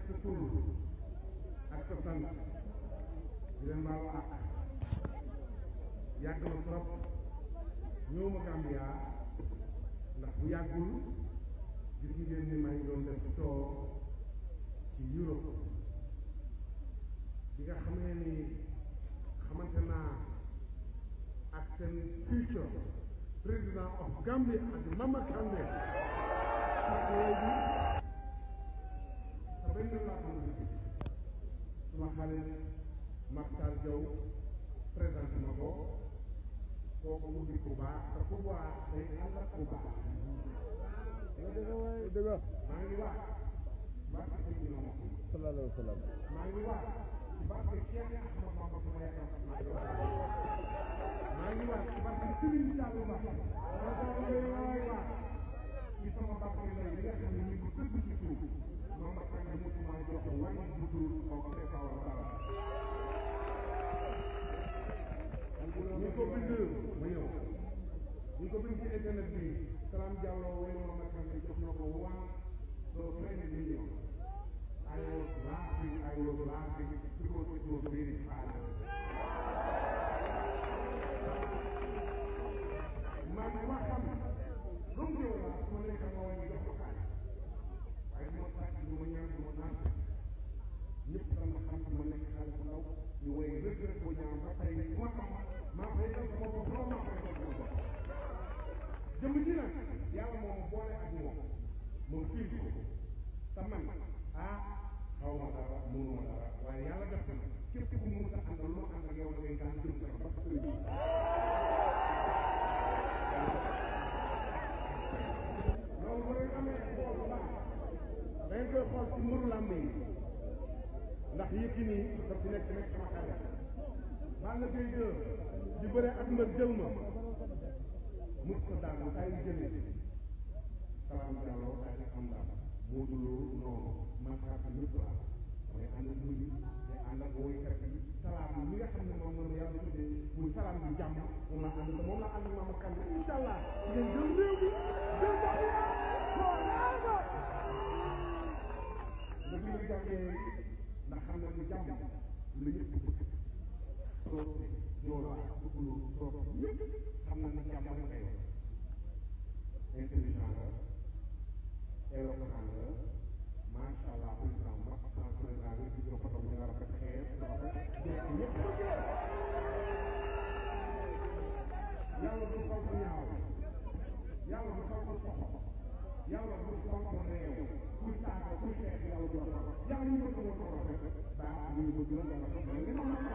sa tur ak sa sant di leen baalu àq yàgg na trop ñëw ma Gambia ndax bu yàggul gis ngeen ni maa ngi doon def tour ci Europe bi nga xamee ni xamante naa ak seen future président of Gambia ak Mama Kandeh sa benn laa ko suma xarit Makhtar Diaw présenté ma ko kooku mu di ku baax te ku baax day ànd ak ku baax maa ngi wax barke Seydina Muhammad sallallahu alayhi wa sallam maa ngi wax ci barke Cheikh Ahmad Bamba sama yaakaar maa ngi wax ci barke Serigne Saliou Mbacké maa ngi wax ci sama barke lay li nga xam ne ñu ngi ko tëdd ci suuf moom ma xam ne mosuma jox wàññi bu dul kooku c'est pas wala dara ñu ko bind ma ñëw ñu ko bind ci internet bi Salam Diallo way ma ma xam ne jox na ko one so twenty million I was laughing I was laughing because it was very hard man ma xam lu mu ñëw la su ma nekk ma wàññi jox ko xaalis waaye du ma sàcc du ma ñaan du ma naan ñëpp dañ ma xam ma nekk xale bu ndaw ñu woy rëgg rëgg boo ñaan ba tey ku ma xam maa fay def sama bopp loolu maa fay def sama bopp jëmm ji nag yàlla moom boole ak moom moom fiir ko te man ah xaw ma dara mënu ma dara waaye yàlla def na képp ku mu sa àndal lu ma ànd ak yow da ngay daan jëm kanam ba sëriñ bi loolu ba ngeen amee xool bu baax da ngeen koy xool ci muru làmb yi ndax Yékini daf ci nekk nekk sama xarit Balla Gaye 2 di bëre ak mbër jël ma mus ko daan bu tay jëlee Salam Diallo tay nag am daal Modou Lo noonu man xaar ñëpp laa mooy ànd ak muy day ànd ak woykat yi salaam mi nga xam ne moom moom yàlla tuddee muy salaam bi jàmm moom la ànd moom la ànd maama kan incha allah ngeen jël réew mi jël Gambia forever nga dina jàngee ndax xam ne lu jàmm lu ñëpp bëgg soo joola bëgglu soo ñëpp xam na ni jàmm rek ngay wax intelligent la éloquent la macha allah président ba sans président bi gis nga photo bi nga rafet xees rafet jekk ñëpp bëgg la yàlla du xaw ko ñaaw yàlla du xaw ko soxo yàlla du xaw ko réew kuy saaga kuy xeex yàlla du la yàlla ñu bëgg moo ko rafet daa ñu bëgg la nga rafet mais li ma